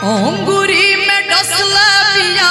अंगूरी में डसला पिया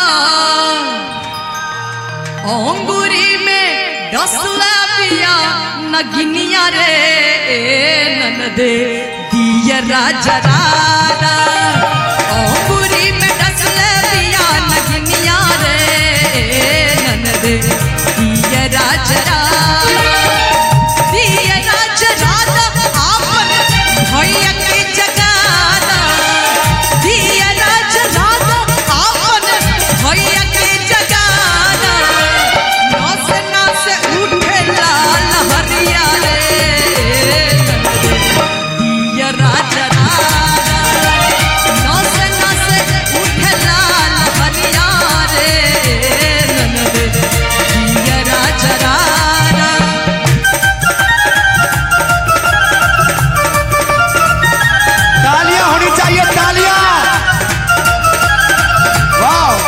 अंगूरी में डसला पिया नगिनिया रे ननदे दिया राजा रारा अंगूरी में डसला पिया नगिनिया रे ननदे दिया राजा रारा दिया राजा रारा आपन भैया के जगाना दिया राजा रारा आपन भैया के जगाना नास नास उठे लाल हरिया रे दिया राजा रारा नास नास उठे लाल हरिया रे ननद दिया राजा रारा तालियां होनी चाहिए तालियां वाह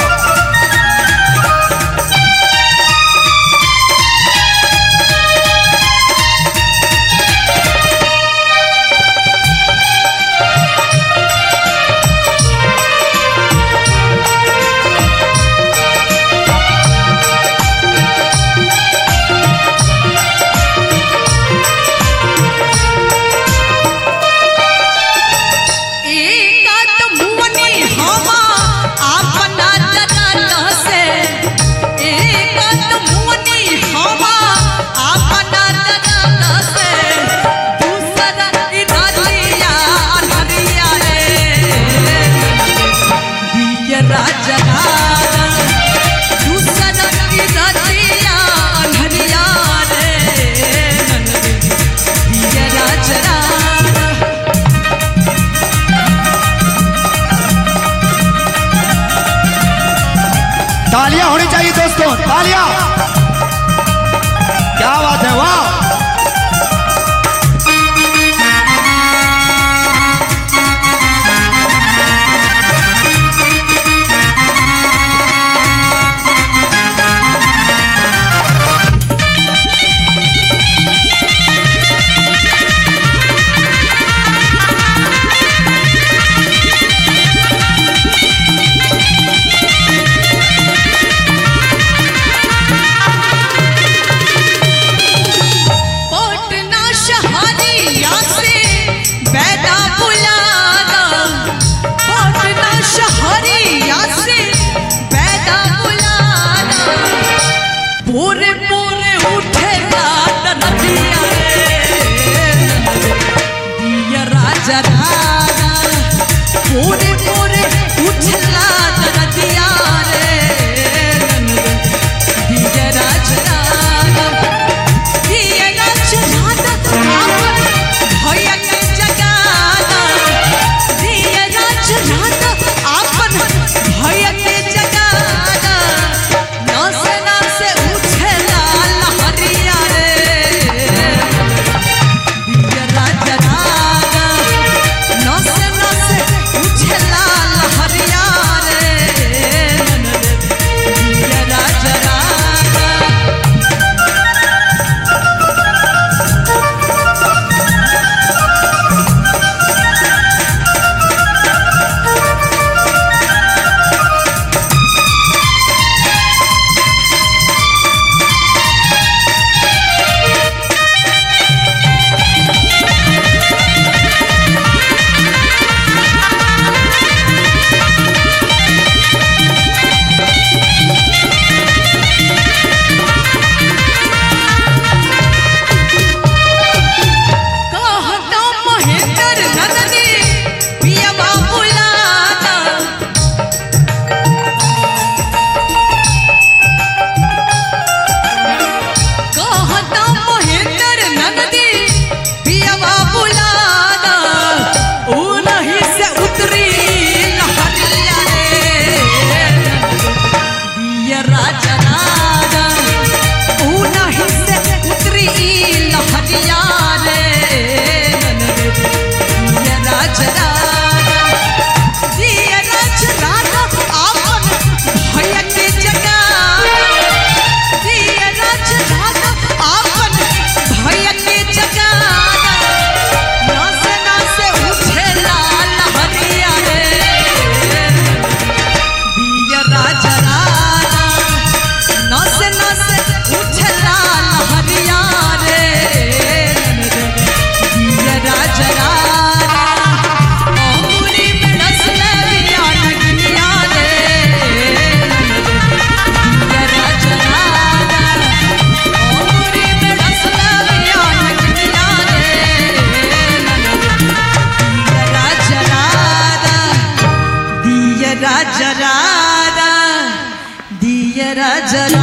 एकात मुवनी हवा आपना जनन से एकात मुवनी हवा आपना जनन से दूसरा इधरिया अनहरिया रे दिया राजा राजा दूसरा इधरिया अनहरिया रे दिया राजा राजा तालियां होनी चाहिए दोस्तों तालियां क्या बात है वाह पटना शहरिया से बैदा बुलाना पटना शहरिया से बैदा बुलाना पूरे पूरे उठे रात नदिया रे दिया राजा राजा पूरे पूरे उठला नदिया रे दिया राजा राजा दिया राजा राजा आपन भैया के जगाना दिया राजा राजा आपन भैया के जगाना नास नास उठे लाल हरिया रे दिया राजा राजा नास नास उठे जरा